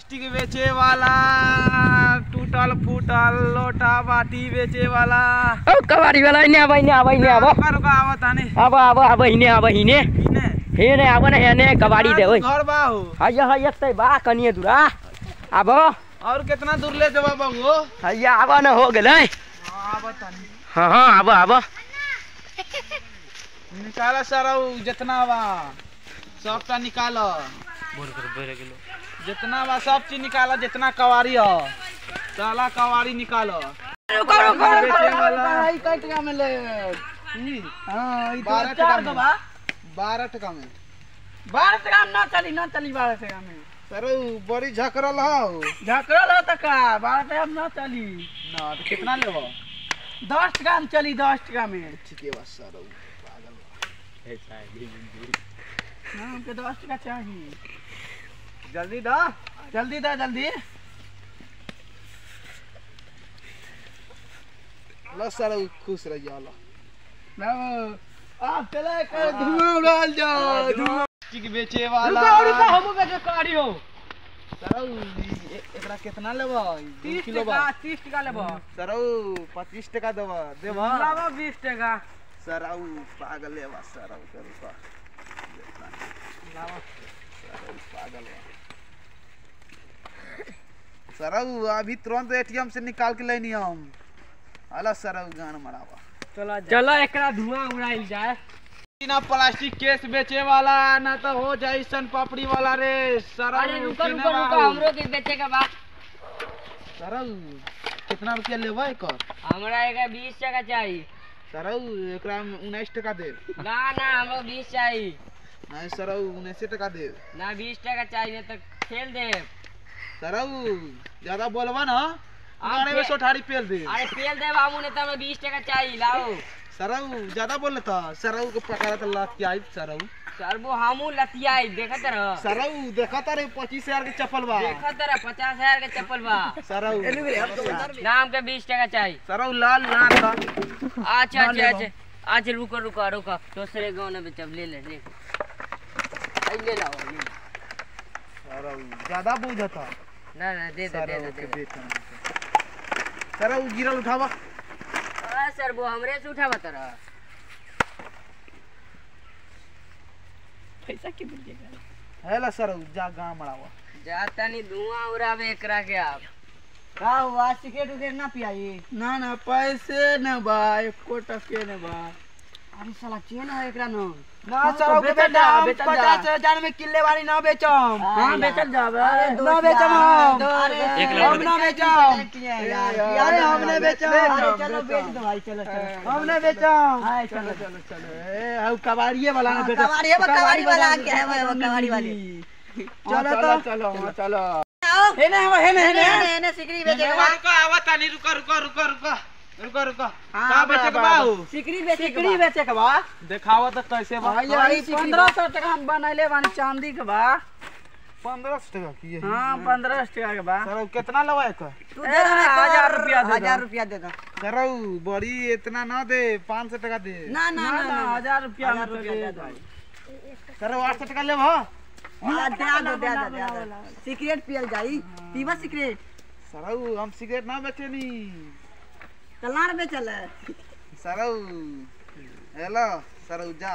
Plastic बेचे वाला टूटल फूटल लोटा बाटी बेचे वाला ओ कबाड़ी वाला इने आवा इने आवा इने आवा रुका रुका आवत आने आवा आवा आवा इने आवा इने इने हे ने आवा ने हेने कबाड़ी दे ओए घर बा हो हय हय तै बा कनिए दूरा आबो और कितना दूर ले जवा बाबू हय आवा न हो गेलै आवत आने हां हां आबो आबो निकाला सारा उ जितना बा सबटा निकालो जितना बा सब चीज निकालो जितना कवारी हो साला कवारी निकालो रुको रुको बेचे वाला ई कई टका में ले ई, हां ई बारह तो चार टका दो में। बा बारह टका में बारह टका में ना चली ना चली बारह टका में सर उ बड़ी झकरल हो झकरल हो तका बारह टका में ना चली ना तो कितना लेबो दस टका में चली दस टका में ठीके बा सर उ हाँ, हमके दस टका चाहिए जल्दी दा जल्दी दे जल्दी लो सर उ खुश रह जाला बाबू आप चले कर धुआं उड़ाल जाओ धुआं ठीक बेचे वाला रुको रुको हम के जो कारी हो सर उ ए- एकरा कितना लेबो दू 30 किलो बा टका 30 टका लेबो सर उ 25 टका देबो देबो लावा 20 टका सर उ पागल लेबा सर उ कर रुपा लावा सर उ पागल बा सर उ अभी तुरंत एटीएम से निकाल के लेनी हम अला सर उ गान मरावा चलो चलो एकरा धुआं उड़ाइल जाए ना प्लास्टिक केस बेचे वाला ना तो हो जाए सन पापड़ी वाला रे सर अरे रुको रुको रुको हमरो के बेचे के बा सर कितना रुपया लेबा एकर हमरा एक 20 टका चाहिए सर एकरा में उन्नीस टका दे ना ना हमरो 20 चाहिए नहीं सर उन्नीस टका दे ना 20 टका चाहिए तो खेल दे सर ज्यादा बोलबा ना गाने में पे- सोठारी पेल दे अरे पेल दे बाबू ने तो हमें 20 टका चाहिए लाओ सर ज्यादा बोल था सर को पकड़ा तो लात के आई सर सर वो हमू लतियाई देखत रह सर देखा तारे पच्चीस हजार के चप्पल बा देखत रह 50000 के चप्पल बा सर नाम के 20 टका चाहिए सर लाल ना था अच्छा अच्छा अच्छा अच्छा रुको रुको रुको दूसरे गाँव में बेचब ले ले ले आई ले लाओ ले लो। सर ज्यादा बुझ था ना ना दे दे सर दे दे, के दे दे बेचन सर गिरल उठावा हाँ सर वो हमरे से उठा बता रहा पैसा कितना देगा हेला सर जा गांव मड़ावा जाता नहीं धुआं उड़ावे एकरा के आप का हुआ सिगरेट उगरेट ना पियाई ना ना पैसे न बा एको टके न बा अरे साला चेन है एकरा न ना हाँ, सर तो के बेचल जा, बेटा बेचल जा। पचास हजार में किले वाली ना बेचम हाँ बेचल जावे ना बेचम हम अरे हम ना बेचम अरे अरे हमने बेचम अरे चलो बेच दो भाई चलो चलो हमने बेचम हाय चलो चलो चलो ए हउ कबाड़िए वाला ने हाँ, बेचम कबाड़ी है, वो कबाड़ी वाला आ गया है, वो- वो कबाड़ी वाले। चलो तो चलो हाँ, चलो आओ हेने हेने हेने हेने हेने हेने सिकरी बेचे के रुको आवा तानी रुको रुको रुको रुको रुको रुको हाँ, का बेचे के बाऊ सिकरी बेचे के सिकरी बा। बेचे के बा देखावा तो कैसे बा भाई पंद्रह सौ टका हम बनैले बानी चांदी के बा पंद्रह सौ टका की है हाँ पंद्रह सौ टका के बा सर कितना लवा एकर तू दे दो ना, हजार रुपया दे दो। हजार रुपया दे दो सर बड़ी इतना ना दे पाँच सौ टका दे ना ना ना ना हजार रुपया हजार में रुपया दे दे दो। दो सर आठ सौ टका लेब हाँ हाँ, दे दो दे दो दे दो सिगरेट पियल जाई पीवा सिगरेट सर हम सिगरेट ना बेचे नी कलार बेचल है सर हेलो सर जा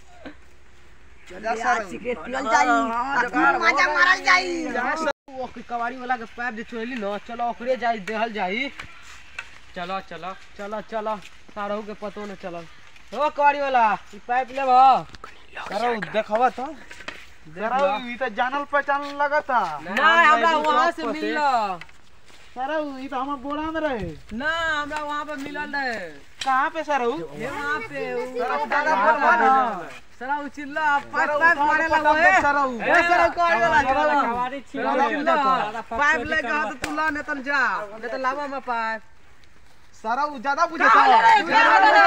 जा आज सर सिगरेट पियल जाई अपना मजा मारल जाई वो कबाड़ी वाला के पाइप जे छोड़ली न चलो ओकरे जाई देहल जाई चलो चलो चलो चलो सारहू के पतो न चलल ओ कबाड़ी वाला ई पाइप लेब सर देखवा तो सर ई तो जानल पहचानल लगता ना हमरा वहां से मिलल सर ई तो हमर बोरा में रहे ना हमरा वहां पे मिलल रहे कहाँ पे सर ये वहां पे सर दादा बोलवा ना सरा उचिल्ला पाइप सर पाइप मारे लगा ए सर ए सर कबाड़ी वाला कबाड़ी उचिल्ला पाइप लेके हाथ तुला ने तन जा ने त लावा में पाइप सर ज्यादा बुझे था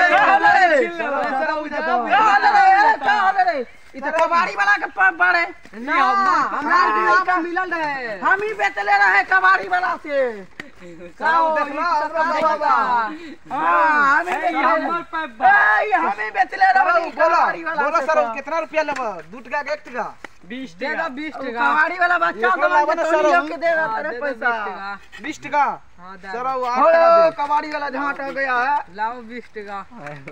इ त कबाड़ी वाला के पाप बाड़े ना हमरा वहां पे मिलल रहे हम ही बेचले रहे कबाड़ी वाला से साहब देख लो हमरा बाबा हाँ हमें ए, बेच हमर पाइप बा। ए, हमें बेच ले रहा बोलो बोलो बोलो सर कितना रुपया लेबो दू टका के एक टका बीस दे दो बीस टका कबाड़ी वाला बच्चा ये तो कोला बना तो सर, लियो हम- के दे रहा हाँ, तेरे दे दो बीस पैसा टका। बीस टका हाँ, दे सर दो। वो आठ ओए, टका दे। कबाड़ी वाला झाट हो गया है लाओ बीस टका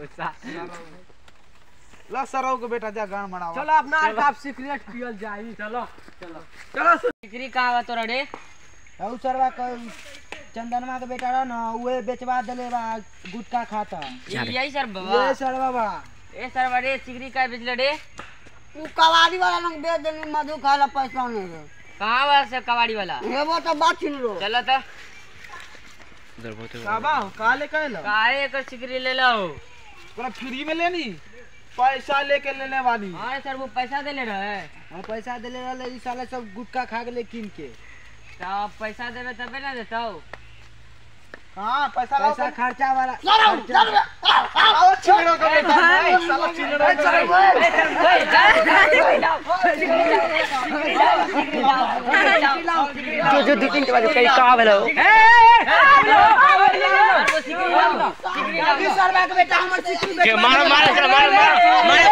ला सर के बेटा जा गान मनावा चलो अपना आप सिगरेट पियल जाई चलो चलो चलो सिकरी कहाँ बा तोरा रे औ सरवा क चंदनमा के बेटा रहा ना उहे बेचवा देले बा गुटखा खाता यही सर बाबा ये सरवा बा ए सर बड़े सिगरी का बेचले रे उ कबाड़ी वाला लोग बेच देली मधु खाला पैसा नहीं रे कहाँ बा से कबाड़ी वाला एगो तो बात छिन रो चलो तो काबा काले कहलो काहे एकर सिगरी ले लो तोरा फ्री में लेनी पैसा लेके लेने वाली हाँ सर वो पैसा देले रहे हम पैसा देले रहले ई साले सब गुटखा खा गेले किन के तो अब पैसा देवे तबे ना देतो हां पैसा लाओ पैसा खर्चा वाला आओ चिड़ो का बेटा भाई साला चिड़ो का जो जो दो तीन के बाद कई कहाँ भेलो सरवा के बेटा हमर सिकरी बेच मारो मारो मारो मारो